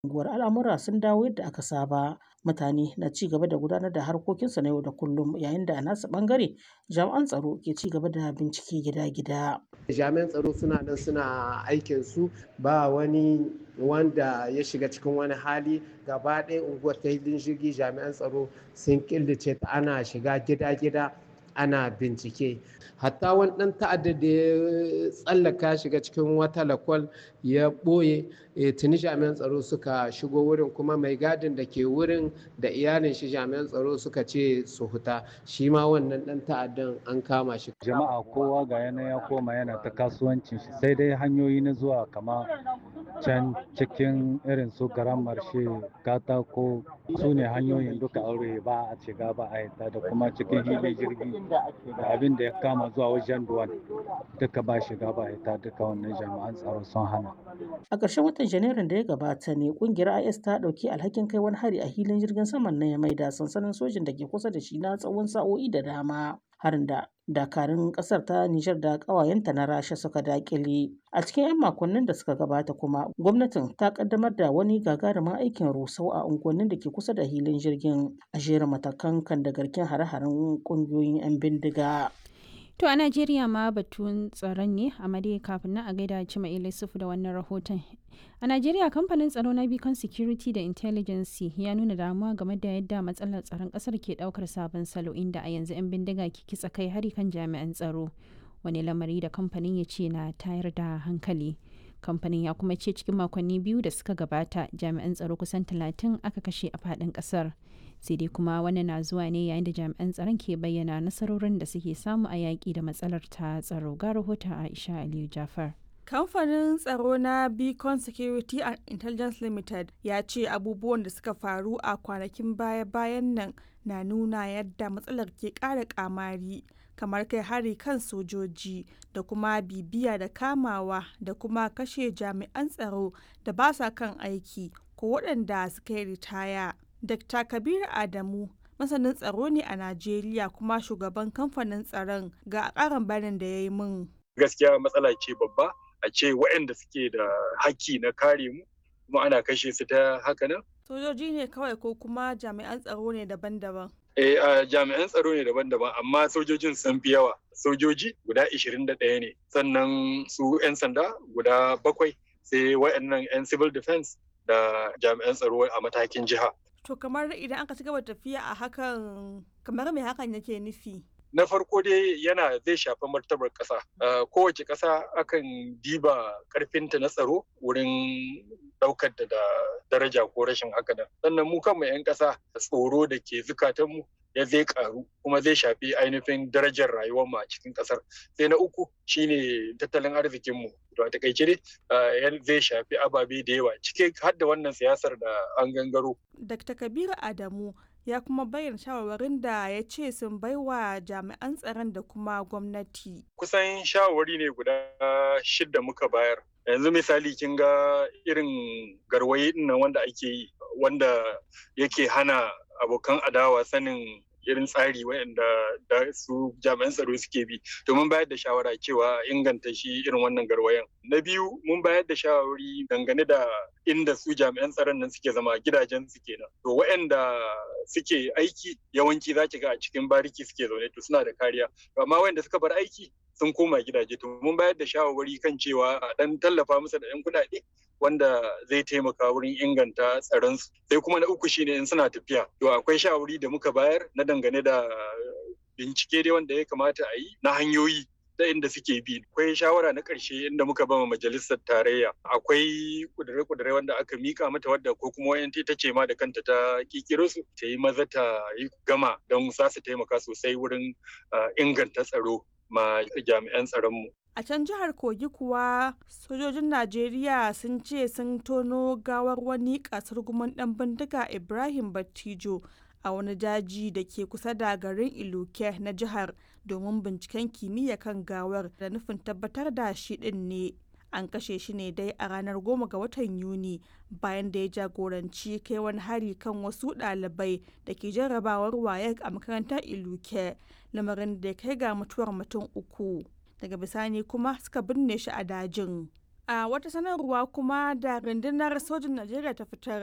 unguwar al'amura sun dawo yadda aka saba mutane na ci gaba da gudanar da harkokinsu na yau da kullum yayin da a nasu bangare jami'an tsaro ke ci gaba da bincike gida-gida jami'an tsaro suna nan suna aikin su ba wani wanda ya shiga cikin wani hali gaba ɗaya unguwar ta hilin jirgi jami'an tsaro sun killace ta ana shiga gida-gida ana bincike hatta wani ɗan ta'adda da ya tsallaka shiga cikin wata lakwal ya ɓoye tuni jami'an tsaro suka shigo wurin kuma mai gadin da ke wurin da iyalin shi jami'an tsaro suka ce su huta shi ma wannan ɗan ta'addan an kama shi jama'a kowa ga yana ya koma yana ta kasuwancin shi sai dai hanyoyi na zuwa kama can cikin irin su garan marshe katako su ne hanyoyin duka aure ba a shiga ba a yadda da kuma cikin hili jirgi da abin da ya kama zuwa wajen duwan duka ba shiga ba a yadda duka wannan jami'an tsaro sun hana a ƙarshen watan janairun da ya gabata ne ƙungiyar is ta ɗauki alhakin kai wani hari a hilin jirgin saman na mai da sansanin sojin da ke kusa da shi na tsawon sa'o'i da dama harin da dakarun kasar ta Nijar da ƙawayenta na Rasha suka dakile. A cikin 'yan makonnin da suka gabata kuma gwamnatin ta kaddamar da wani gagarumin aikin rusau a unguwannin da ke kusa da hilin jirgin a jerin matakan kan da garkin hare-haren ƙungiyoyin 'yan bindiga. To a Najeriya ma batun tsaron ne a dai kafin nan a gaida Cima Ilisufu da wannan rahoton. A Najeriya kamfanin tsaro na Beacon Security da Intelligence ya nuna damuwa game da yadda matsalar tsaron kasar ke daukar sabon salo inda a yanzu 'yan bindiga ke kitsa kai hari kan jami'an tsaro. Wani lamari da kamfanin ya ce na tayar da hankali. Kamfanin ya kuma ce cikin makonni biyu da suka gabata jami'an tsaro kusan talatin aka kashe a faɗin ƙasar. sai dai kuma wannan na zuwa ne yayin da jami'an tsaron ke bayyana nasarorin da suke samu a yaƙi da matsalar ta tsaro ga rahoton aisha aliyu jafar kamfanin tsaro na beacon security and intelligence limited ya ce abubuwan da suka faru a kwanakin baya-bayan nan na nuna yadda matsalar ke ƙara kamari kamar kai hari kan sojoji da kuma bibiya da kamawa da kuma kashe jami'an tsaro da ba sa kan aiki ko waɗanda suka yi ritaya Dr. Kabir Adamu masanin tsaro ne a Najeriya kuma shugaban kamfanin tsaron ga ƙarin bayanin da ya yi min. Gaskiya matsala ce babba a ce waɗanda suke da haƙƙi na kare mu kuma ana kashe su ta haka nan. Sojoji ne kawai ko kuma jami'an tsaro ne daban-daban. Eh, a jami'an tsaro ne daban-daban amma sojojin sun fi yawa. Sojoji guda 21 ne sannan su 'yan sanda guda bakwai sai waɗannan 'yan civil defense da jami'an tsaro a matakin jiha. To kamar idan aka ci gaba tafiya a hakan kamar me hakan yake nufi? Na farko dai yana zai shafi martabar ƙasa. Kowace ƙasa akan diba ƙarfinta na tsaro wurin ɗaukar da daraja ko rashin haka nan. Sannan mu kanmu 'yan ƙasa tsoro da ke zukatanmu ya zai karu kuma zai shafi ainihin darajar rayuwar mu a cikin kasar sai na uku shine tattalin arzikin mu to a takaice dai zai shafi ababe da yawa cike har da wannan siyasar da an gangaro Dr. Kabiru Adamu ya kuma bayyana shawarwarin da ya ce sun baiwa jami'an tsaron da kuma gwamnati. Kusan shawarwari ne guda shidda muka bayar. Yanzu misali kin ga irin garwaye nan wanda ake yi wanda yake hana abokan adawa sanin irin tsari waɗanda da su jami'an tsaro suke bi domin bayar da shawara cewa inganta shi irin wannan garwayan na biyu mun bayar da shawari dangane da inda su jami'an tsaron nan suke zama gidajen su kenan to waɗanda suke aiki yawanci za ki ga a cikin bariki suke zaune to suna da kariya amma waɗanda suka bar aiki sun koma gidaje to mun bayar da shawarwari kan cewa a dan tallafa musu da 'yan kuɗaɗe wanda zai taimaka wurin inganta tsaron su sai kuma na uku shine in suna tafiya to akwai shawari da muka bayar na dangane da bincike dai wanda ya kamata a yi na hanyoyi ta inda suke bi akwai shawara na ƙarshe inda muka bama majalisar tarayya akwai kudure-kudure wanda aka mika mata wadda ko kuma wayan ta ce ma da kanta ta kikiro su ta yi maza ta yi gama don za su taimaka sosai wurin inganta tsaro ma jami'an tsaronmu. A can jihar Kogi kuwa sojojin Najeriya sun ce sun tono gawar wani kasar guman ɗan bindiga Ibrahim Battijo a wani daji da ke kusa da garin Iluke na jihar domin binciken kimiyya kan gawar da nufin tabbatar da shi ɗin ne. An kashe shi ne dai a ranar goma ga watan Yuni bayan da ya jagoranci kai wani hari kan wasu ɗalibai da ke jarrabawar wayek a makarantar Iluke, lamarin da ya kai ga mutuwar mutum uku. daga bisani kuma suka binne shi a dajin. A wata sanarwa kuma da rundunar sojin Najeriya ta fitar